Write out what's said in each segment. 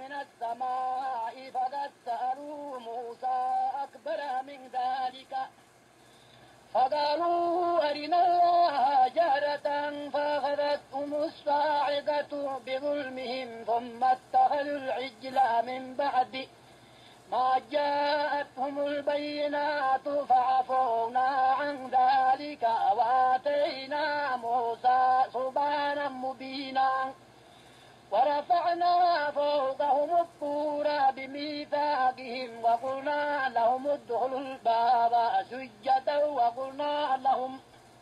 من السماء فقد سألوا موسى أكبر من ذلك فقالوا أرنا الله جهرة فأخذتهم الصاعقة بظلمهم ثم اتخذوا العجل من بعد ما جاءتهم البينات فعفونا عن ذلك وآتينا موسى سبحانا مبينا ورفعنا فوقهم الطور بميثاقهم وقلنا لهم ادخلوا الباب سجدا وقلنا لهم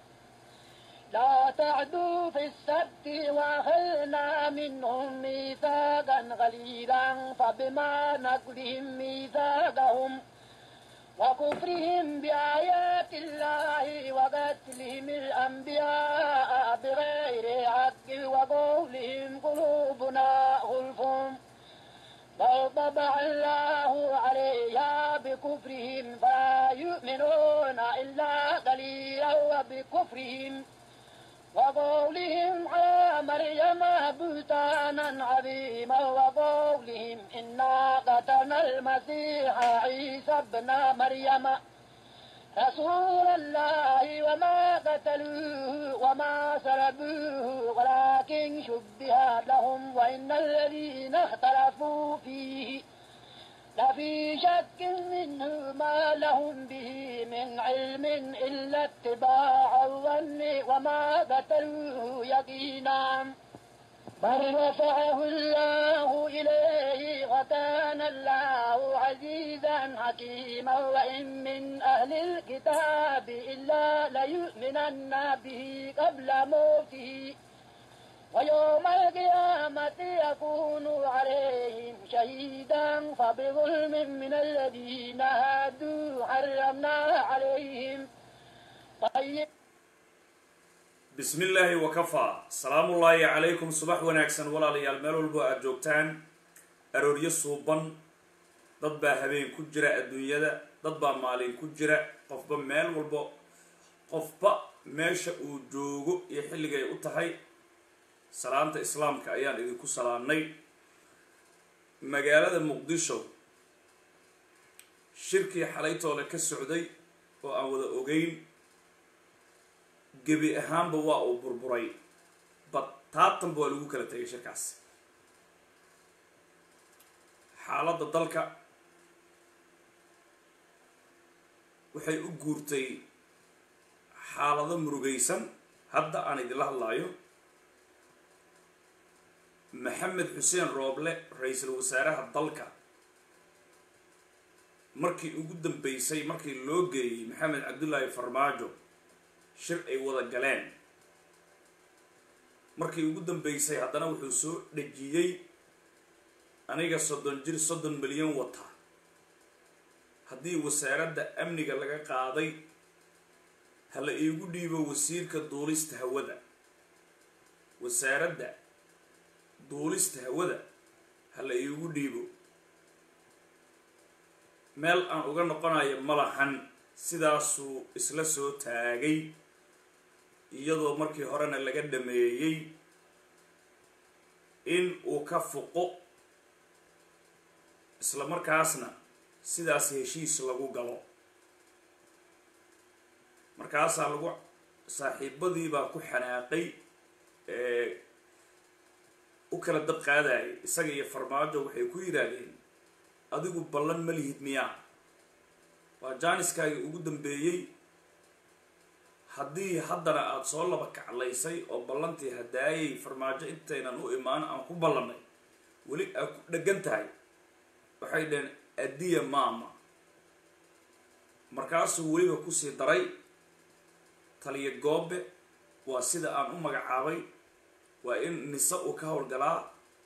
لا تعدوا في السبت وأخذنا منهم ميثاقا غليظا فبما نقضهم ميثاقهم وكفرهم بآيات الله وقتلهم الأنبياء بغير حق وقولهم قلوبنا غلف بل طبع الله عليها بكفرهم فلا يؤمنون إلا قليلا وبكفرهم وقولهم على مريم بهتانا عظيما وقولهم إنا قتلنا المسيح عيسى ابن مريم رسول الله وما قتلوه وما سلبوه ولكن شبه لهم وإن الذين اختلفوا فيه لفي شك منه ما لهم به من علم إلا اتباع الظن وما قتلوه يقينا بل رفعه الله إليه وكان الله عزيزا حكيما وإن من أهل الكتاب إلا ليؤمنن به قبل موته ويوم القيامة يكون عليهم شهيدا فبظلم من الذين هادوا حرمنا عليهم طيب bismi illaahi wakafaa salaamullaahi calaykum subax wanaagsan walaalayaal meel walbo aada joogtaan arooryo suuban dad baa habeen ku jira adduunyada dad baa maalin ku jira qofba meel walbo qofba meesha uu joogo iyo xilligay u tahay salaanta islaamka ayaan idinku salaamnay magaalada muqdisho shirkii xalaytoole ka socday oo aan wada ogeyn gebi ahaanba waa uu burburay bad taatanba waa lagu kala tegay shirkaas xaaladda dalka waxay u guurtay xaalado murugaysan hadda aan idinla hadlaayo maxamed xuseen rooble ra-iisul wasaaraha dalka markii ugu dambeysay markii loo geeyey maxamed cabdullaahi farmaajo shir ay wada galeen markii ugu dambeysay haddana wuxuu soo dhejiyey aniga soddon jir soddon milyan wata haddii wasaaradda amniga laga qaaday ha la iigu dhiibo wasiirka duulista hawada wasaaradda duulista hawada ha la iigu dhiibo meel aan uga noqonayo malahan sidaasuu isla soo taagay iyadoo markii horena laga dhameeyey in uu ka fuqo isla markaasna sidaas heshiis lagu galo markaasaa lagu saaxiibadiibaa ku xanaaqay ee u kala dab qaadayay isaga iyo farmaajo waxay ku yidhaahdeen adigu ballan ma lihid miyaa waa jaaniskaagii ugu dambeeyey haddii haddana aada soo laba kaclaysay oo ballantii hadaayay farmaajo intaynan u imaan aan ku ballannay weli aad ku dheggan tahay waxay dhaheen addiya maama markaasuu weliba kusii daray taliya goobe waa sida aan u magacaabay waa in nise uu ka howlgalaa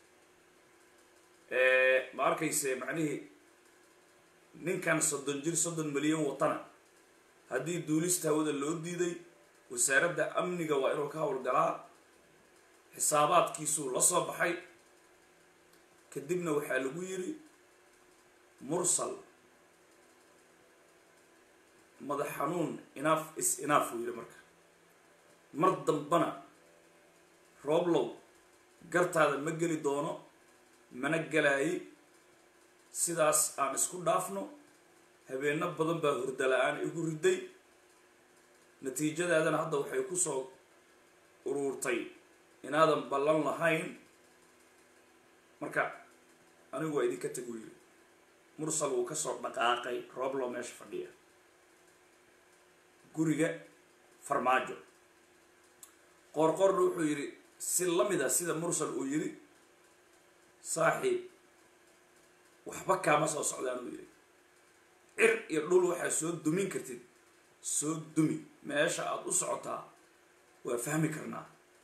ma arkayse macnihii ninkan soddon jir soddon milyan watana haddii duulista hawada loo diiday wasaaradda amniga waa inuu ka howlgalaa xisaabaadkiisuu la soo baxay kadibna waxaa lagu yiri mursal madax xanuun inaaf is inaaf uu yidhi marka mar dambana rooblow gartaada ma geli doono mana galaayay sidaas aan isku dhaafno habeenno badan baa hurda la-aan igu riday natiijadaadana hadda waxay kusoo uruurtay inaadan ballan lahayn marka anigu waa idinka tegu yiri mursal wuu kasoo dhaqaaqay rooblo meesha fadhiya guriga farmaajo qoorqoorna wuxuu yidhi si lamid a sida mursal uu yidhi saaxiib waxba kaama soo socdaan uu yidhi cir iyo dhul waxaa soo dumin kartid soo dumi meesha aada u socotaa waa fahmi karnaa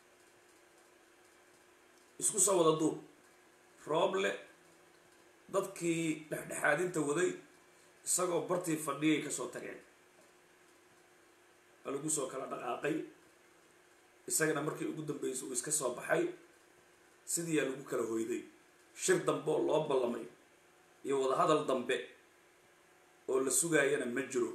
isku soo wada duub rooble dadkii dhexdhexaadinta waday isagoo bartii fadhiyay kasoo tageen waa lagu soo kala dhaqaaqay isagana markii ugu dambeysay uu iska soo baxay sidiiyaa lagu kala hoyday shir dambe oo loo ballamay iyo wadahadal dambe oo la sugaayana ma jiro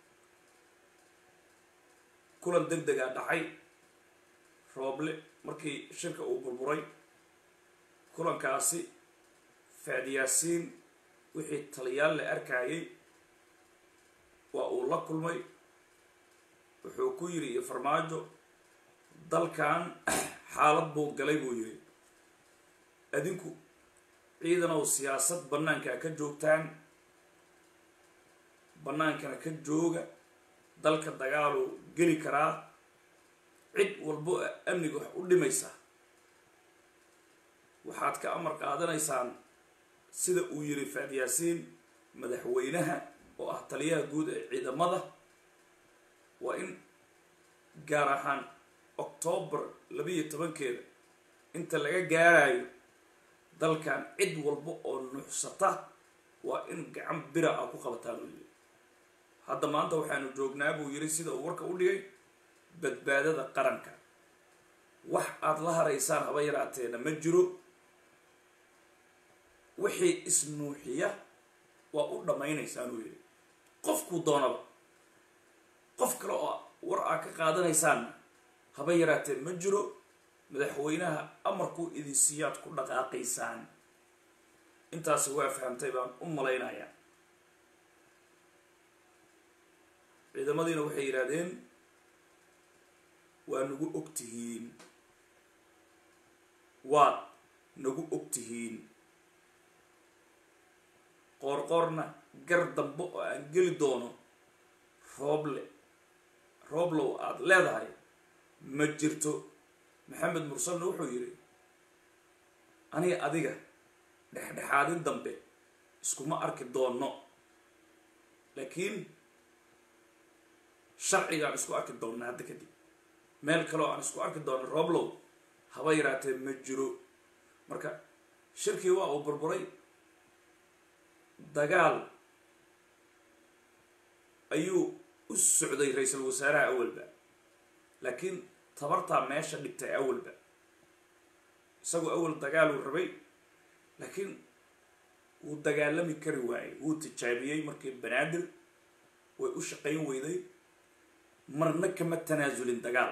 kulan deg degaa dhacay rooble markii shirka uu burburay kulankaasi faadyaasiin wixii taliyaal la arkayay waa uu la kulmay wuxuu ku yidhi iyo farmaajo dalkan xaalad buu galay buu yidhi adinku ciidanow siyaasad bannaankaa ka joogtaan bannaankana ka jooga dalka dagaaluu geli karaa cid walbo amniga wax u dhimaysa waxaad ka amar qaadanaysaan sida uu yidhi faadyaasiin madaxweynaha oo ah taliyaha guud ee ciidamada waa in gaar ahaan octoobar labiiyo tobankeeda inta laga gaarayo dalkan cid walba oo nuuxsata waa in gacan bira ah ku qabataan uu yidhi hadda maanta waxaanu joognaa buu yidhi sida uu warka u dhigay badbaadada qaranka wax aada la haraysaan haba yaraateena ma jiro wixii isnuuxiya waa u dhammaynaysaan uu yidhi qofkuu doonaba qof kale oo war aa ka qaadanaysaanna haba yaraatee ma jiro madaxweynaha amarkuu idin siiyaad ku dhaqaaqaysaan intaasi waa fahamtay baan u malaynayaa ciidamadiina waxay yidhaahdeen waa nagu og tihiin waad nagu og tihiin qoorqoorna gar dambe oo aan geli doono rooble rooblow aada leedahay ma jirto maxamed mursalna wuxuu yidhi aniga adiga dhexdhexaadin dambe iskuma arki doonno laakiin sharcigaan isku arki doonna hadda kadib meel kaleo aan isku arki doonno rooblow haba yaraatee ma jiro marka shirkii waa uu burburay dagaal ayuu u socday ra-iisul wasaaraha awalba laakiin tabartaa meesha dhigtay awalba isagoo awal dagaaluu rabay laakiin wuu dagaalami kari waayey wuu tijaabiyey markii banaadir way u shaqayn weyday marna kama tanaasulin dagaal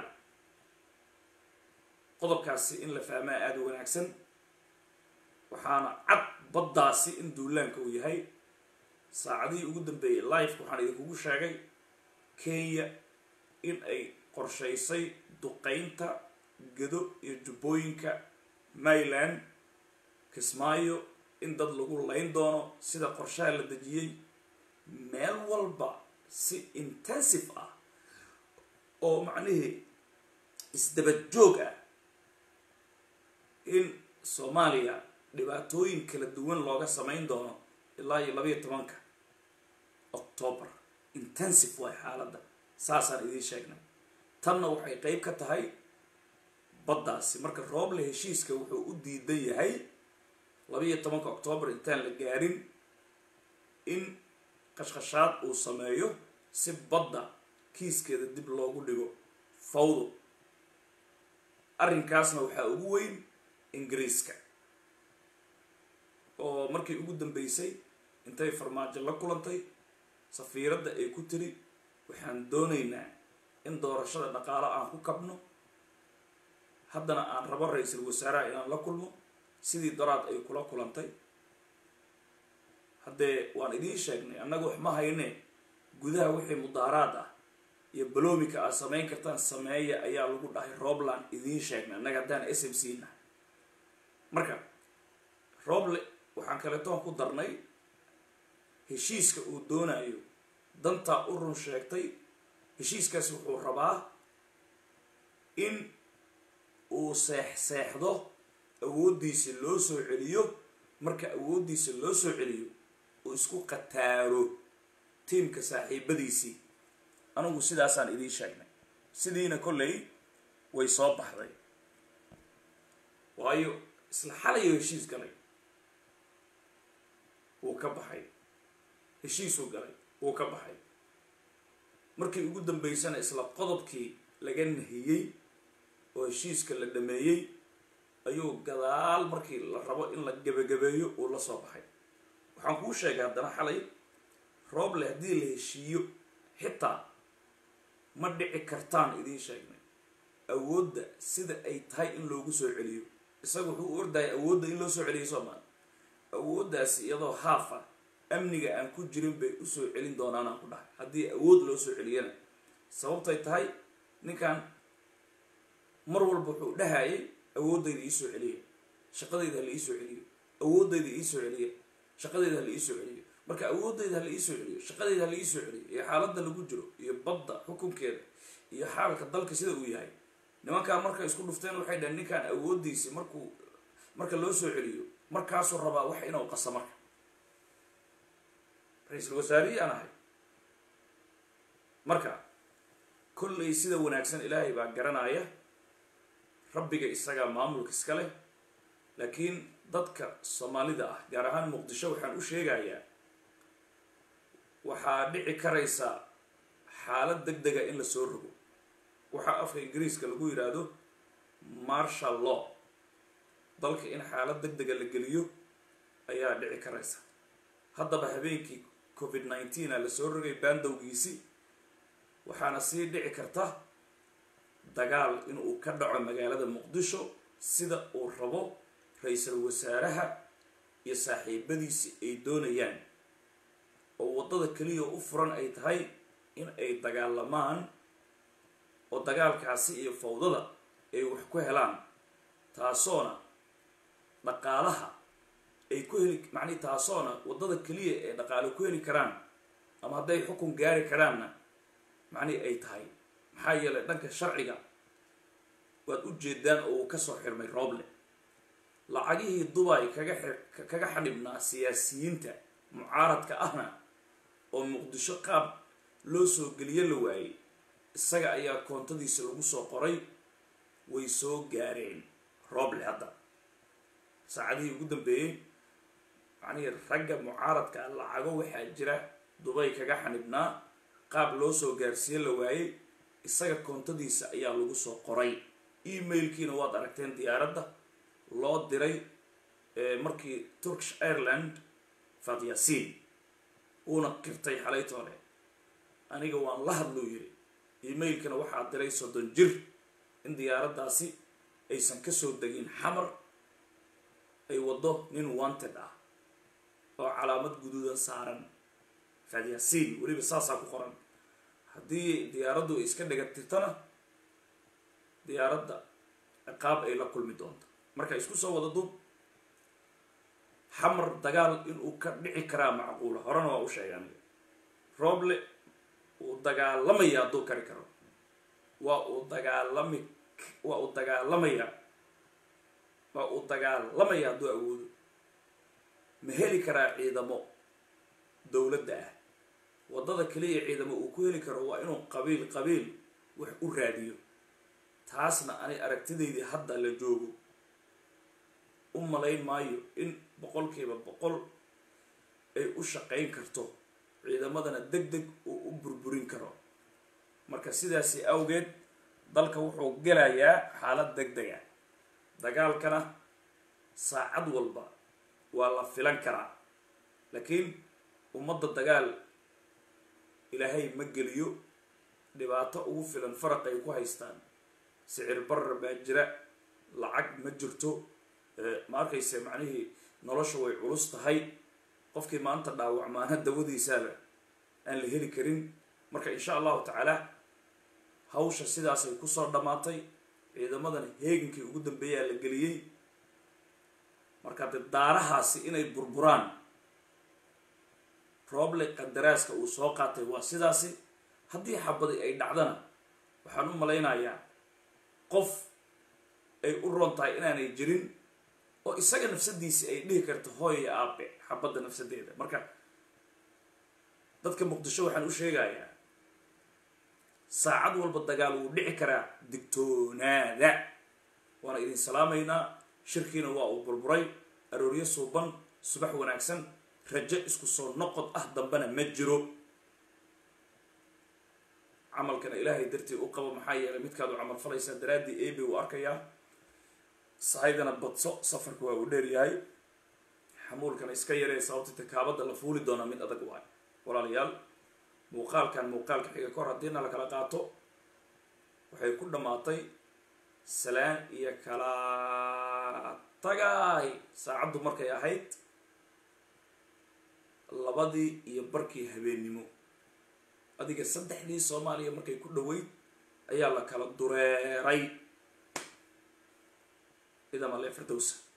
qodobkaasi in la fahmaa aada u wanaagsan waxaana cad baddaasi in duulaanka uu yahay saacadihii ugu dambeeyey life waxaan idinkugu sheegay kenya in ay qorshaysay duqaynta gado iyo jubbooyinka mayland kismaayo in dad lagu layn doono sida qorshaha la dejiyey meel walba si intensive ah oo macnihii isdabad joog ah in soomaaliya dhibaatooyin kala duwan looga samayn doono ilaa iyo labayo tobanka octoobar intensive waay xaaladda saasaan idiin sheegnay tanna waxay qeyb ka tahay baddaasi marka rooble heshiiska wuxuu u diidan yahay labayo tobanka octoobar intaan la gaarin in qashqashaad uu sameeyo si badda kiiskeeda dib loogu dhigo fawdo arrinkaasna waxaa ugu weyn ingiriiska oo markii ugu dambeysay intay farmaajo la kulantay safiiradda ay ku tiri waxaan doonaynaa in doorashada dhaqaalo aan ku kabno haddana aan rabo ra-iisul wasaaraha inaan la kulmo sidii daraad ay kula kulantay haddee waan idiin sheegnay annaga wax ma hayne gudaha wixii mudaaraad ah iyo balomika aad samayn kartaan sameeya ayaa lagu dhahay robland idiin sheegnay annaga haddaan s m c nahay marka roble waxaan kaletoon ku darnay heshiiska uu doonayo dantaa u run sheegtay heshiiskaasi wuxuu rabaa in uu seex seexdo awooddiisa loo soo celiyo marka awooddiisa loo soo celiyo uu isku khataaro tiimka saaxiibadiisii anigu sidaasaan idiin sheegnay sidiina kolley way soo baxday waayo isla xalayo heshiis galay wuu ka baxay heshiisuu galay wuu ka baxay markii ugu dambeysana isla qodobkii laga nahiyey oo heshiiska la dhameeyey ayuu gadaal markii la rabo in la gebagabeeyo uu la soo baxay waxaan kuu sheegay haddana xalay rooble haddii la heshiiyo xitaa ma dhici kartaan idiin sheegnay awoodda sida ay tahay in loogu soo celiyo isaga wuxuu u ordaya awoodda in loo soo celiyo soomaali awooddaasi iyadoo haafa amniga aan ku jirin bay usoo celin doonaan aan ku dhahay haddii awood loo soo celiyana sababtay tahay ninkan mar walba wuxuu dhahayay awooddayda iisoo celiya shaqadayda hala iisoo celiyo awooddayda iisoo celiya shaqadayda hala iisoo celiyo marka awooddayda hala iisoo celiyo shaqadayda hala iisoo celiyo iyo xaaladda lagu jiro iyo badda xukunkeeda iyo xaalka dalka sida uu yahay nimankaan markay isku dhufteen waxay dhaheen ninkaan awooddiisi markuu marka loo soo celiyo markaasuu rabaa wax inuu qasa marka ra-iisul wasaarihii aan ahay marka kollay sida wanaagsan ilaahay baa garanaya rabbiga isagaa maamulka iska leh laakiin dadka soomaalida ah gaar ahaan muqdisho waxaan u sheegayaa waxaa dhici karaysa xaalad deg dega in la soo rogo waxaa afka ingiriiska lagu yidhaahdo marshal law dalka in xaalad deg dega la geliyo ayaa dhici karaysa haddaba habeenkii covid nineteen a lasoo rogay baandowgiisi waxaana sii dhici karta dagaal inuu ka dhaco magaalada muqdisho sida uu rabo ra-iisul wasaaraha iyo saaxiibadiisi ay doonayaan oo waddada keliya u furan ay tahay in ay dagaalamaan oo dagaalkaasi iyo fawdada ay wax ku helaan taasoona dhaqaalaha ay ku heli macnihi taasoona waddada keliya ee dhaqaale ku heli karaan ama hadday xukun gaari karaanna macnihi ay tahay maxaa yeelay dhanka sharciga waad u jeedaan oo uu kasoo xirmay rooble lacagihii dubay kaga kaga xadhibnaa siyaasiyiinta mucaaradka ahna oo muqdisho qaab loo soo geliyo la waayey isaga ayaa koontadiisa lagu soo qoray way soo gaareen rooble hadda saacadihii ugu dambeeyey macnihii ragga mucaaradka lacago waxaa jira dubay kaga xanibnaa qaab loo soo gaarsiiye la waayey isaga koontadiisa ayaa lagu soo qoray emailkiina waad aragteen diyaaradda loo diray markii turkish ireland fatyasiin uuna qirtay xalaytoole aniga waan la hadluu yiri emailkana waxaa diray soddon jir in diyaaraddaasi aysan kasoo degin xamar ay waddo nin wanted ah oo calaamad guduudan saaran fatyasiin weliba saasaa ku qoran haddii diyaaraddu ay iska dhagatirtana diyaaradda ciqaab ay la kulmi doonto marka isku soo wada dub xamar dagaal inuu ka dhici karaa macquula horena waa u sheegay aniga rooble uu dagaalamaya hadduu kari karo waa uu dagaalami waa uu dagaalamaya waa uu dagaalamaya hadduu awoodo ma heli karaa ciidamo dowladda ah waddada keliya ciidamo uu ku heli karo waa inuu qabiil qabiil wax u raadiyo taasna ani aragtidaydii hadda la joogo u malayn maayo in boqolkiiba boqol ay u shaqayn karto ciidamadana deg deg uu u burburin karo marka sidaasi awgeed dalka wuxuu gelayaa xaalad deg dega dagaalkana saacad walba waa la filan karaa laakiin ummadda dagaal ilaahay ma geliyo dhibaato ugu filan faraq ay ku haystaan sicir barar baa jira lacag ma jirto ma arkayse macnihii nolosha way culus tahay qofkii maanta dhaawacmaana dawadiisaaba aan la heli karin marka insha allahu tacaala hawsha sidaasay kusoo dhammaatay ciidamadan heegankii ugu dambeeyaa la geliyey marka dee daarahaasi inay burburaan rooble qadaraaska uu soo qaatay waa sidaasi haddii xabadi ay dhacdana waxaan u malaynayaa qof ay u roon tahay inaanay jirin oo isaga nafsadiisi ay dhihi karto hooya aabe xabadda nafsadeeda marka dadka muqdisho waxaan u sheegayaa saacad walba dagaal wuu dhici karaa digtoonaada waana idin salaamaynaa shirkiina waa uu burburay arooryo suuban subax wanaagsan rajo isku soo noqod ah dambena ma jiro camalkana ilaahay dartii u qabo maxaa yeelay midkaad u camal falaysaa daraaddii ebe uu arkayaa sahaydana badso safarka waa uu dheeryahay xamuulkana iska yaree sababta takaabada la fuuli doonaa mid adag waay walaalayaal muuqaalkan muuqaalka xiga kor haddiina la kala qaato waxay ku dhammaatay salaan iyo kala tagaay saacaddu markay ahayd labadii iyo barkii habeennimo adiga saddexdii soomaaliya markay ku dhoweyd ayaa la kala dureeray idama le firdowsa